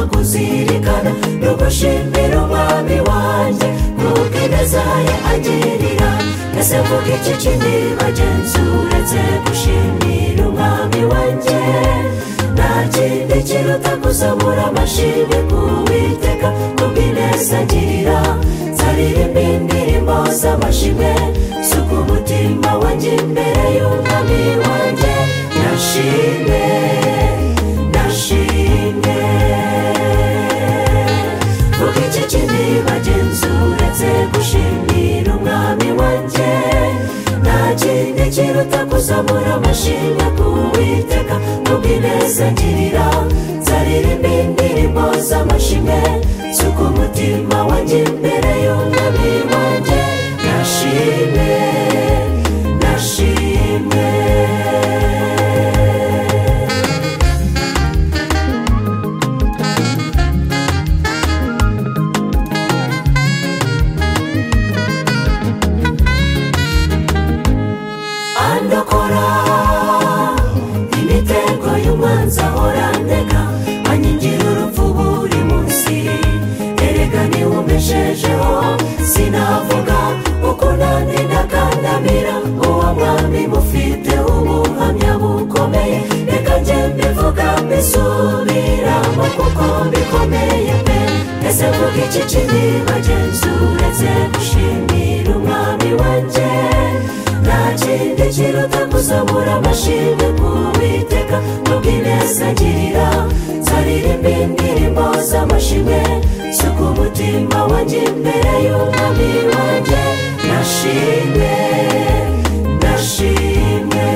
kuzirikana no gushimira umwami wanjye kuko ineza ye agirira ese mvuga iki kindi bagenzi uretse gushimira umwami wanjye nta kindi kiruta kuzamura amashimwe ku witeka kubw'ineza agirira zaririmba indirimbo z'amashimwe suka umutima wanjye imbere y'umwami wanjye nashime nashime vuga iki kindi bagenzi uretse gushimira umwami wanjye nta kindi kiruta kuzamura amashimwe ku witeka kubw'ineza ngirira zaririmba indirimbo z'amashimwe suka umutima wanjye imbere y'umwami wanjye nashime nashime andokora imitego y'umwanzi ahora ndega anyigira urupfu buri munsi erega niwe umeshejeho sinavuga uko nanjye ndakandamira uwo mwami mufite ubuhamya bukomeye reka njye mbivuga mbisubiramo kuko bikomeye pe ese mvuga iki kindi bagenzi uretse gushimira umwami wanjye nta kindi kiruta kuzamura amashimwe ku witeka n'ubw'ineza ngirira zaririmba indirimbo z'amashimwe suka umutima wanjye imbere y'umwami wanjye nashimwe nashimwe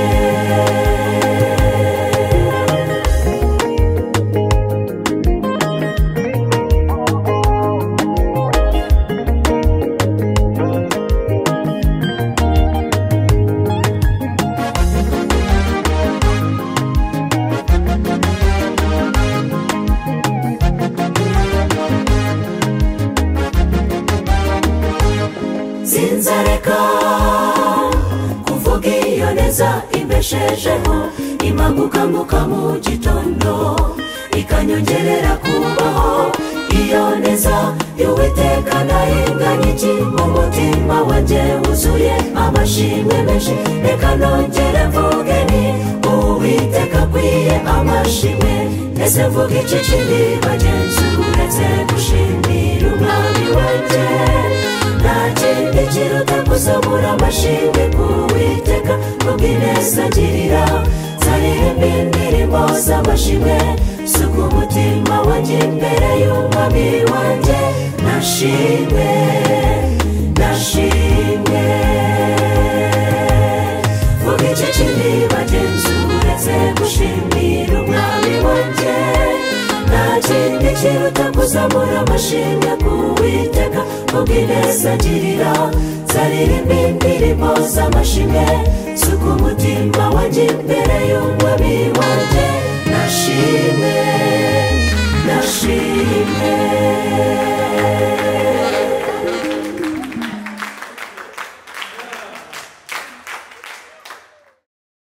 sinzareka kuvuga iyo neza imbeshejeho imagukamuka mu gitondo ikanyongerera kubaho iyo neza y'uwiteka nahinganye iki mu mutima wanjye wuzuye amashimwe menshi reka nongere mvuge ni uwiteka akwiye amashimwe ese mvuga iki kindi bagenzi uretse gushimira umwami wanjye nta kindi kiruta kuzamura amashimwe ku witeka kubw'ineza ngirira zaririmba indirimbo z'amashimwe suka umutima wanjye imbere y'umwami wanjye nashimwe nashimwe vuga iki kindi bagenzi uretse gushimira umwami wanjye nta kindi kiruta kuzamura amashimwe ku witeka ubw'ineza ngirira zaririmba indirimbo z'amashimwe suka umutima wanjye imbere y'umwami